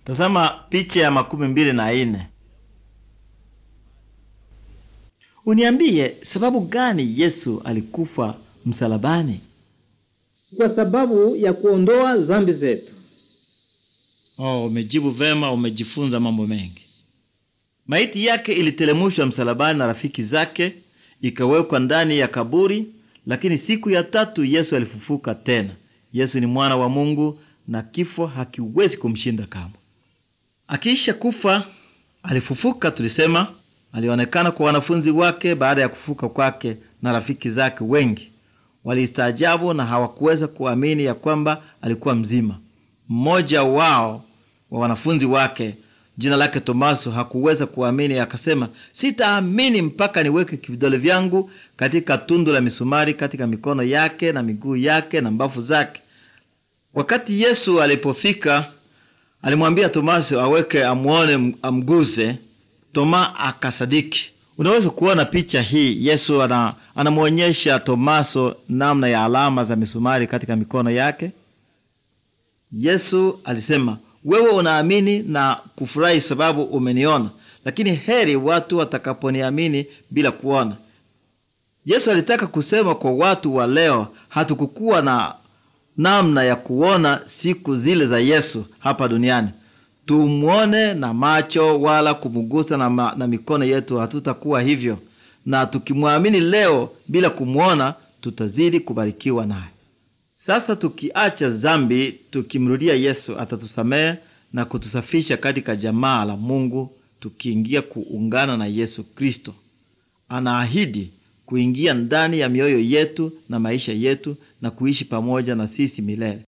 Tazama picha ya makumi mbili na ine. Uniambie sababu gani Yesu alikufa msalabani? Kwa sababu ya kuondoa zambi zetu. Oh, umejibu vema, umejifunza mambo mengi. Maiti yake ilitelemushwa msalabani na rafiki zake, ikawekwa ndani ya kaburi, lakini siku ya tatu Yesu alifufuka tena. Yesu ni mwana wa Mungu na kifo hakiwezi kumshinda kamwe. Akiisha kufa alifufuka, tulisema alionekana kwa wanafunzi wake baada ya kufufuka kwake, na rafiki zake wengi walistaajabu na hawakuweza kuamini ya kwamba alikuwa mzima. Mmoja wao wa wanafunzi wake jina lake Tomaso hakuweza kuamini, akasema, sitaamini mpaka niweke vidole vyangu katika tundu la misumari katika mikono yake na miguu yake na mbavu zake. Wakati Yesu alipofika, alimwambia Tomaso aweke amwone, amguse. Toma akasadiki. Unaweza kuona picha hii. Yesu ana, anamwonyesha Tomaso namna ya alama za misumari katika mikono yake. Yesu alisema, wewe unaamini na kufurahi sababu umeniona, lakini heri watu watakaponiamini bila kuona. Yesu alitaka kusema kwa watu wa leo, hatukukuwa na namna ya kuona siku zile za Yesu hapa duniani. Tumwone na macho wala kumugusa na, ma, na mikono yetu, hatutakuwa hivyo. Na tukimwamini leo bila kumwona, tutazidi kubarikiwa naye. Sasa tukiacha zambi, tukimrudia Yesu, atatusamehe na kutusafisha katika jamaa la Mungu, tukiingia kuungana na Yesu Kristo. Anaahidi kuingia ndani ya mioyo yetu na maisha yetu na kuishi pamoja na sisi milele.